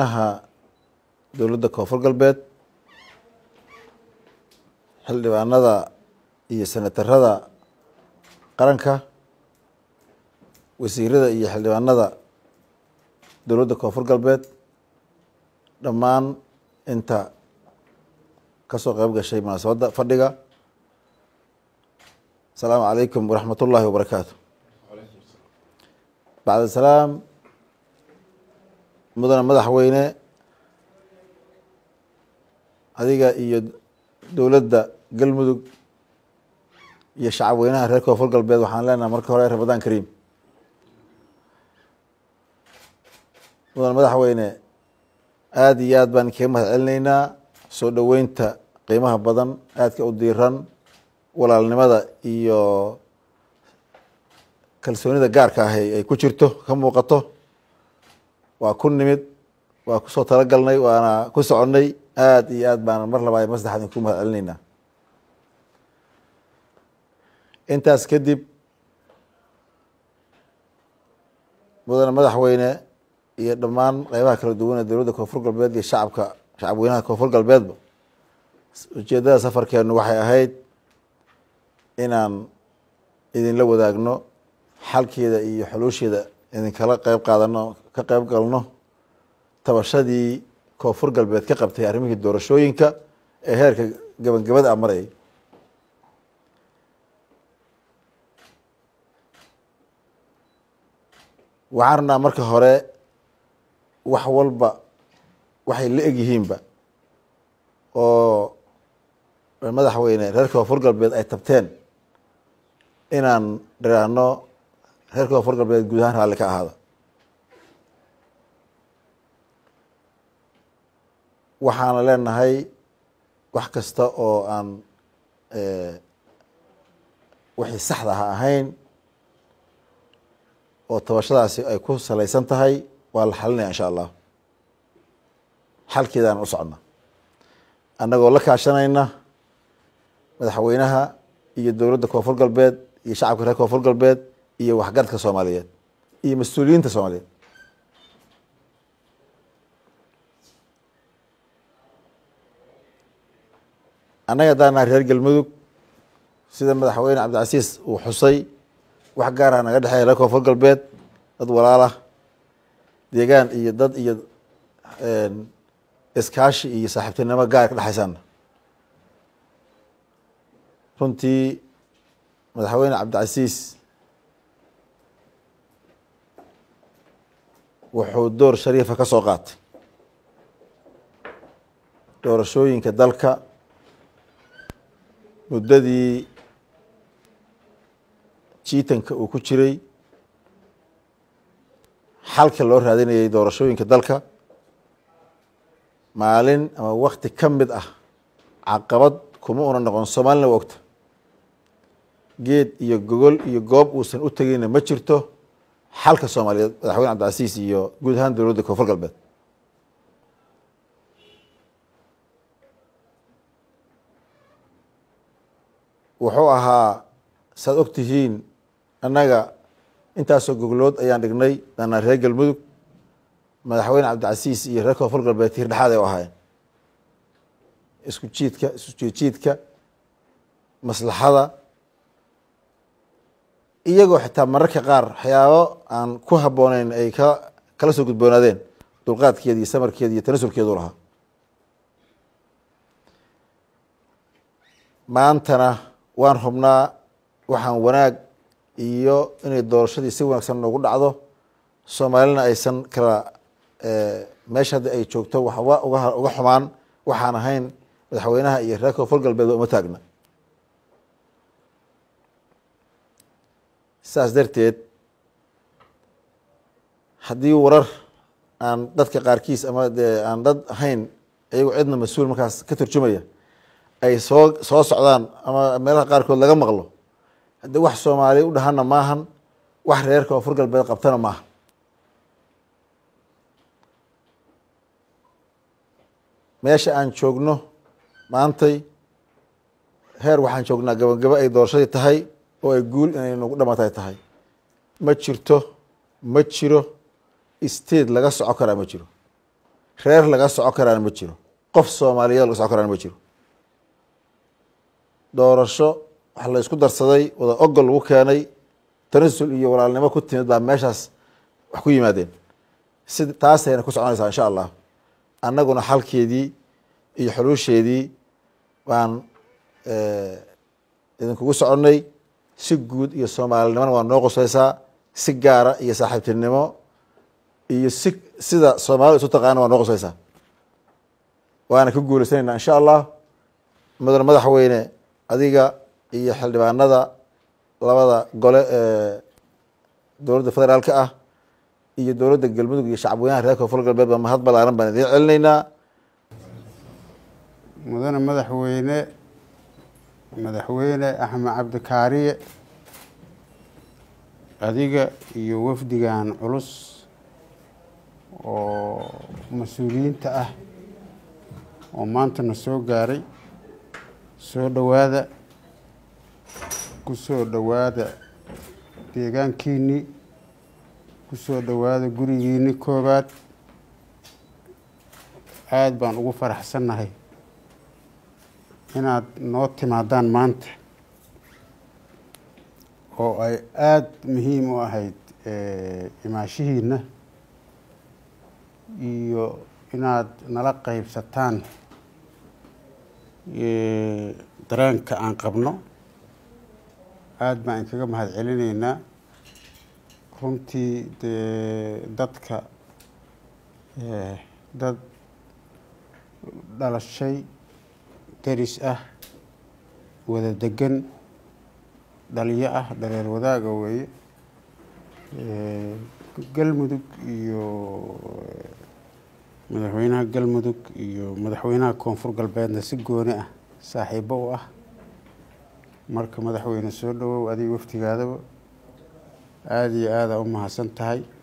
madaxweynaha dowladda koonfur galbeed xildhibaanada iyo senatarada qaranka wasiirada iyo xildhibaanada dowladda koonfur galbeed dhammaan inta kasoo qeyb gashay munaasabadda fadhiga asalaamu calaykum waraxmat ullaahi wabarakaatu bacd asalaam mudane madaxweyne adiga iyo dowladda galmudug iyo shacab weynaha reer koonfur galbeed waxaan leenahay marka hore ramadaan kariim mudane madaxweyne aada iyo aad baan kaga mahad celinaynaa soo dhoweynta qiimaha badan aadka u diiran walaalnimada iyo kalsoonida gaarka ah ay ku jirto ka muuqato waa ku nimid waa kusoo talagalnay waana ku soconnay aada iyo aad baan mar labaad mar saddexaad idinku mahad celinaynaa intaas kadib mudane madaxweyne iyo dhammaan qeybaha kala duwan ee dowladda koonfur galbeed iyo shacabka shacab weynaha koonfur galbeedba ujeeddada safarkeenu waxay ahayd inaan idinla wadaagno xalkeeda iyo xuluusheeda idinkala qeyb qaadano ka qeyb galno tabashadii koonfur galbeed ka qabtay arrimihii doorashooyinka ee heerka gabangabada a marayay waxaan rabnaa marka hore wax walba waxay la eg yihiinba oo madaxweyne reer koonfur galbeed ay tabteen inaan dhiraano reer koonfur galbeed guud ahaan raalli ka ahaada waxaana leenahay wax kasta oo aan wixii saxda ha ahayn oo tabashadaasi ay ku salaysan tahay waa la xalinaya insha allah xalkeedaan u socona annagoo la kaashanayna madaxweynaha iyo dowladda koonfur galbeed iyo shacabka reer koonfur galbeed iyo waxgaradka soomaaliyeed iyo mas-uuliyiinta soomaaliyeed annaga haddaan nahay reer galmudug sida madaxweyne cabdicasiis uu xusay wax gaarha naga dhexeeya reer koonfur galbeed dad walaalah deegaan iyo dad iyo iskaashi iyo saaxiibtinimo gaar ka dhexaysaana runtii madaxweyne cabdicasiis wuxuu door shariifa ka soo qaatay doorashooyinka dalka muddadii jiitanka uu ku jiray xalka loo raadinayay doorashooyinka dalka maalin ama wakti ka mid ah caqabad kuma una noqon soomaalina waa ogta geed iyo gogol iyo goob uusan u tegeyna ma jirto xalka soomaaliyeed madaxweyne cabdicasiis iyo guud ahaan dowladda koonfur galbeed wuxuu ahaa saad og tihiin annaga intaasoo goglood ayaan dhignay danaa reer galmudug madaxweyne cabdicasiis iyo reer koonfur galbeed tiir dhexaad ay u ahaayeen isku jiidka isku jiidjiidka maslaxada iyagoo xitaa mararka qaar waxyaabo aan ku habbooneyn ay ka kala soo gudboonaadeen dulqaadkeeda iyo samarkeeda iyo tanasulkeedu lahaa maantana waan hubnaa waxaan wanaag iyo inay doorashadii si wanaagsan noogu dhacdo soomaalina aysan kala meesha hadda ay joogto waxba uga uga xumaan waxaan ahayn madaxweynaha iyo reer koonfur galbeed waa uma taagna saas darteed haddii warar aan dadka qaarkiis ama dee aan dad ahayn iyagoo cidna mas-uul markaas ka turjumaya ay soo soo socdaan ama meelaha qaarkood laga maqlo haddii wax soomaaliya u dhahana maahan wax reer koonfur galbeed qabtana maaha meesha aan joogno maantay heer waxaan joognaa gabagabo ay doorashadii tahay oo ay guul inay nagu dhamatay tahay ma jirto ma jiro state laga soco karaa ma jiro reer laga soco karaana ma jiro qof soomaaliyeed laga soco karaana ma jiro doorasho wax la isku darsaday wada ogol lagu keenay tanasul iyo walaalnimo ku timid baa meeshaas wax ku yimaadeen si taasayna ku soconaysaa insha allah annaguna xalkeedii iyo xuluusheedii baan idinkugu soconnay si guud iyo soomaalinimona waa noo qusaysaa si gaara iyo saaxiibtinimo iyo si sida soomaalida isu taqaana waa noo qusaysaa waana ka guulaysanayna insha allah mudane madaxweyne adiga iyo xildhibaanada labada gole ee dowladda federaalka ah iyo dowladda galmudug iyo shacabweynaha reer koonfur galbeed ba mahad balaaran baan idiin celinaynaa mudane madaxweyne madaxweyne axmed cabdikaariye adiga iyo wafdigan culus oo mas-uuliyiinta ah oo maantana soo gaaray soo dhowaada ku soo dhowaada deegaankiinnii ku soo dhowaada gurigiinni koobaad aada baan ugu faraxsannahay inaad noo timaadaan maanta oo ay aada muhiim u ahayd imaashihiina iyo inaad nala qeybsataan dareenka aan qabno aada baan inkaga mahad celinaynaa runtii dee dadka dad dhalashay daris ah wada degan dhaliyo ah dhareer wadaaga weeye galmudug iyo madaxweynaha galmudug iyo madaxweynaha koonfur galbeedna si gooni ah saaxiibo u ah marka madaxweyne soo dhawow adiga waftigaadaba aada iyo aada u mahadsan tahay